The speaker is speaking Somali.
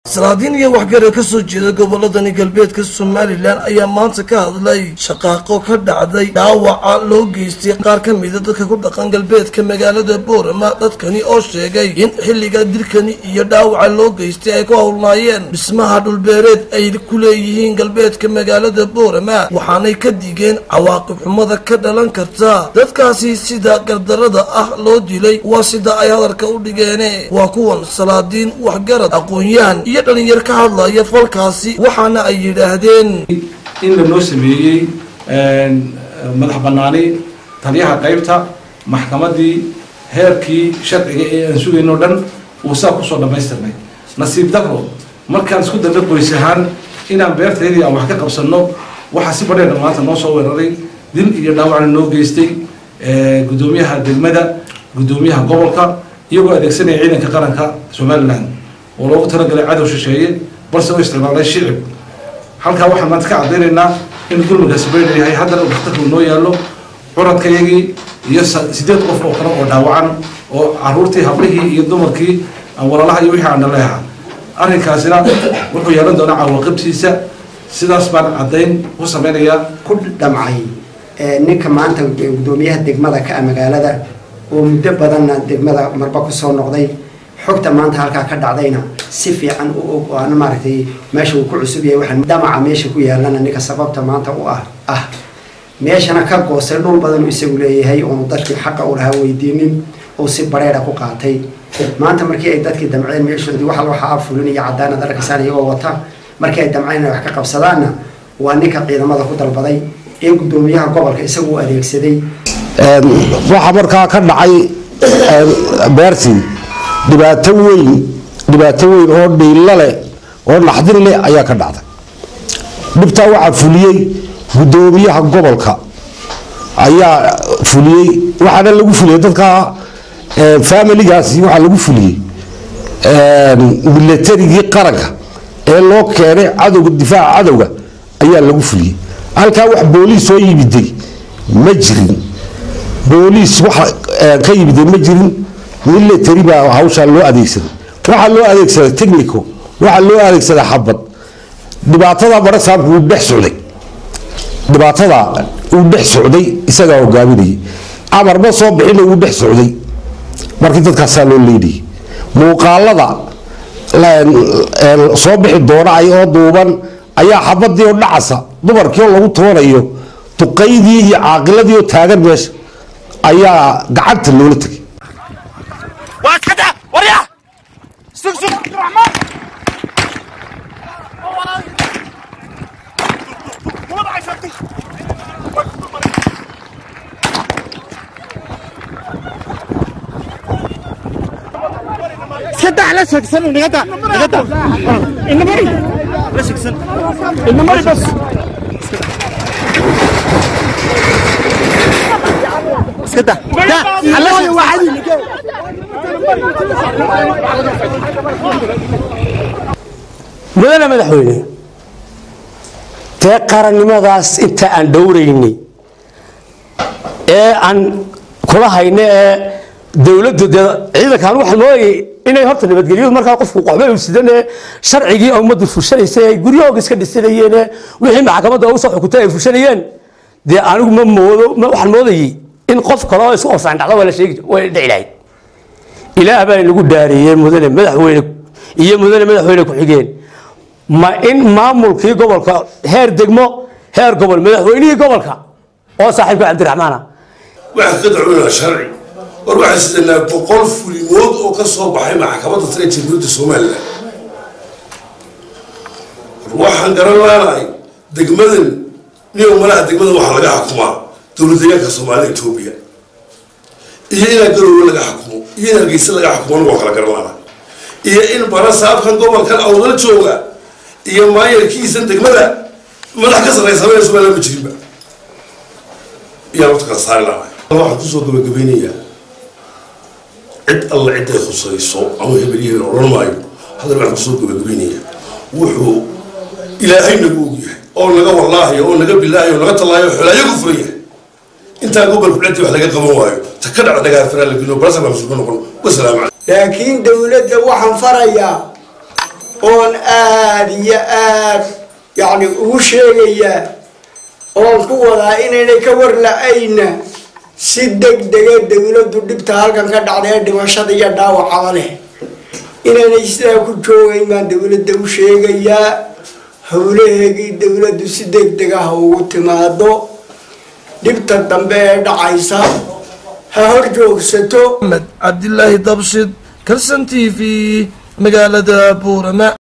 salaadiin iyo waxgara ka soo jeeda goboladani galbeedka somalilan ayaa maanta ka hadlay shaqaaqo ka dhacday dhaawaca loo geystay qaar ka mida dadka ku dhaqan galbeedka magaalada boorama dadkani oo sheegay in xilliga dilkani iyo dhaawaca loo geystay ay ku howlnaayeen dhismaha dhulbeereed ay ku leeyihiin galbeedka magaalada boorama waxaanay ka digeen cawaaqib xumada ka dhalan karta dadkaasi sida gardarada ah loo dilay waa sida ay hadalka u dhigeene waa kuwan salaadiin waxgarad aqoon-yahan iyo dhalinyar ka hadlaya falkaasi waxaana ay yidhaahdeen in lanoo sameeyey madax banaani taliyaha qaybta maxkamadii heerkii sharciga ee aan sugayno dhan uu saa kusoo dhammaystirnay nasiib daro markaan isku danda qoys ahaan inaan beertaydii aan wax ka qabsanno waxaa si badheedha maanta noo soo weeraray dil iyo dhaawacna noo geystay guddoomiyaha degmada guddoomiyaha gobolka iyagoo adeegsanaya ciidanka qaranka somalilan oo loogu talagalay cadow shisheeye balse u isticmaalay shicib halkaa waxaan maanta ka caddaynaynaa in dulmigaasi bayna yahay haddana uu dhakhtarku noo yaallo curadkayagii iyo sideed qof oo kale oo dhaawacan oo caruurtii hablihii iyo dumarkii walaalaha iyo wixii aan dhaleeha arrinkaasina wuxuu yeelan doonaa cawaaqibtiisa sidaas baan caddayn ku samaynayaa ku dhamcay ninka maanta guddoomiyaha degmada ka ah magaalada oo muddo badanna degmada marba kusoo noqday xogta maanta halkaa ka dhacdayna si fiican u og oo ana maaragtay meesha uu ku cusub yahay waxaan dhamaca meesha ku yaalana ninka sababta maanta u ah ah meeshana ka goostay dhul badan uu isagu leeyahay oonu dadkii xaqa u lahaa weydiinin oo si bareera ku qaatay maanta markii ay dadkii damceen meeshoodii waxa waxaa fulin iyo caddaanad arkaysaan iyagoo wata markii ay damceen inay wax ka qabsadaanna waa ninka ciidamada ku dalbaday ee guddoomiyaha gobolka isagu u adeegsaday waxaa markaa ka dhacay beertii dhibaato weyn dhibaato weyn oo dhiilla leh oo naxdin leh ayaa ka dhacday dhibtaa waxaa fuliyey guddoomiyaha gobolka ayaa fuliyey waxaana lagu fuliyey dadka familigaasi waxaa lagu fuliyey milatarigii qaranka ee loo keenay cadowga difaaca cadowga ayaa lagu fuliyey halkaa wax booliis soo yimiday ma jirin booliis wax ka yimiday ma jirin military baa hawshaa loo adeegsaday waxaa loo adeegsaday technico waxaa loo adeegsaday xabad dhibaatada marasaabku uu dhex socday dhibaatada uu dhex socday isagaa hogaaminayay amar ma soo bixina uu dhex socday markii dadkaasaa loo leynayay muuqaalada soo bixi doona ay oo duuban ayaa xabadii oo dhacasa dumarkii oo lagu toonayo duqaydii iyo caaqiladii oo taagan meesha ayaa gacanta loola tegay واسكت وريا سوق سوق عبد الرحمن اسكت على سكسن ونقطع نقطع النمري لا سكسن النمري بس اسكت لا على واحد mudane madaxweyne dee qarannimadaas inta aan dhowraynay ee aan kula hayna ee dowladdu dee ciidankan waxaan moodayay inay horta nabadgelyadu markaa qofku qoxba u sidan ee sharcigii ummaddu fushanaysay ay guryahooga iska dhisanayeen ee wixii maxkamadda u soo xukutay ay fushanayeen dee anigu ma moodo waxaan moodayay in qof kale oo isku ofsaan dhacdo waa la sheegi way dhici lahayd ilaah baa inagu dhaariyey mudane madaxweyne iyo mudane madaxweyne ku-xigeen ma in maamulkii gobolka heer degmo heer gobol madaxweynihii gobolka oo saaxiibka cabdiraxmaana waxaa ka dacweynaha sharci war waxaa sidanaa boqol fulimood oo ka soo baxay maxkamadda sare ee jamhuuriyadda somalilan war waxaan garan laanahay degmadan niyo malaha degmadan waxaa laga xukumaa dowlad deegaanka soomaalida etoobiya iyo inaa garoowe laga xukumo iyo in hargeysa laga xukumo anigoo kala garan laanahay iyo in bara saabkan gobolkan awdal jooga iyo maayarkiisan degmada madax ka sarreysamaya somaliland ma jirinba iyaan waqti kala saari laanahay waxaan kusoo gabagabeynayaa cid alla ciday khusayso ama hebel iyo hebel odhan maayo haddana waxaan kusoo gabagabeynayaa wuxuu ilaahay nagu og yahay oo naga wallaahayo oo naga bilaahayo oo naga tallaayo xolaayo ku furan yahay intaa gobolku dhadi wax laga qaban waayo ta ka dhaca dagaarfaraa la geliyo barasa baa masuulka noqon wasalaamu calaykum laakiin dowladda waxaan farayaa oon aada iyo aad yacni ugu sheegayaa oon ku wadaa inaynay ka warla-ayna si deg dega dowladdu dhibta halkan ka dhacda ee dhimashada iyo dhaawacaba leh inaynay sidaa ku joogayn baan dowladda u sheegayaa howlaheegii dowladdu si deg deg ah ugu timaado dhibta dambe ee dhacaysa ha hor joogsato axmed cabdilaahi dabshid kalsan t v magaalada buurama